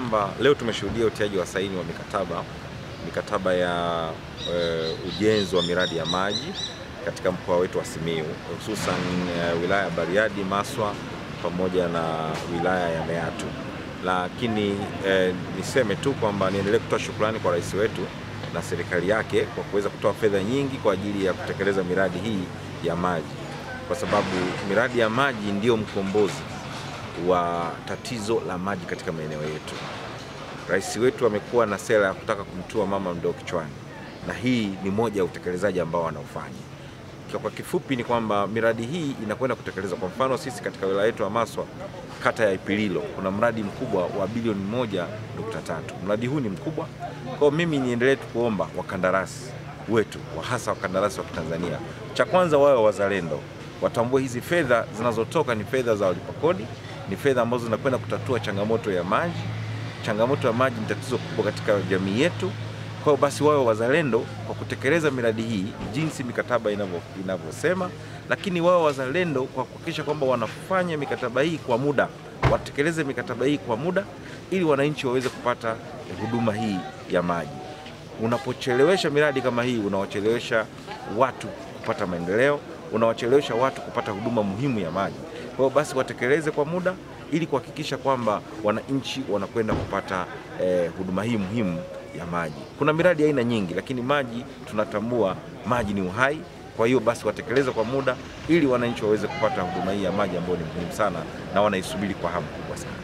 kwamba leo tumeshuhudia utiaji wa saini wa mikataba mikataba ya e, ujenzi wa miradi ya maji katika mkoa wetu wa Simiyu hususan e, wilaya ya Bariadi, Maswa pamoja na wilaya ya Meatu. Lakini e, niseme tu kwamba niendelee kutoa shukrani kwa rais wetu na serikali yake kwa kuweza kutoa fedha nyingi kwa ajili ya kutekeleza miradi hii ya maji, kwa sababu miradi ya maji ndiyo mkombozi wa tatizo la maji katika maeneo yetu. Rais wetu amekuwa na sera ya kutaka kumtua mama mdoo kichwani, na hii ni moja ya utekelezaji ambao anaofanya. Kwa kifupi ni kwamba miradi hii inakwenda kutekelezwa. Kwa mfano sisi katika wilaya yetu ya Maswa, kata ya Ipililo, kuna mradi mkubwa wa bilioni moja nukta tatu. Mradi huu ni mkubwa, kwa mimi niendelee tu kuomba wakandarasi wetu wa hasa wakandarasi wa Kitanzania, cha kwanza wawe wazalendo, watambue hizi fedha zinazotoka ni fedha za walipa kodi, ni fedha ambazo zinakwenda kutatua changamoto ya maji. Changamoto ya maji ni tatizo kubwa katika jamii yetu. Kwa hiyo basi wawe wazalendo kwa kutekeleza miradi hii jinsi mikataba inavyosema, lakini wawe wazalendo kwa kuhakikisha kwamba wanafanya mikataba hii kwa muda, watekeleze mikataba hii kwa muda ili wananchi waweze kupata huduma hii ya maji. Unapochelewesha miradi kama hii, unawachelewesha watu kupata maendeleo, unawachelewesha watu kupata huduma muhimu ya maji. Kwa hiyo basi watekeleze kwa muda ili kuhakikisha kwamba wananchi wanakwenda kupata eh, huduma hii muhimu ya maji. Kuna miradi aina nyingi, lakini maji tunatambua maji ni uhai. Kwa hiyo basi watekeleze kwa muda ili wananchi waweze kupata huduma hii ya maji ambayo ni muhimu sana na wanaisubiri kwa hamu kubwa sana.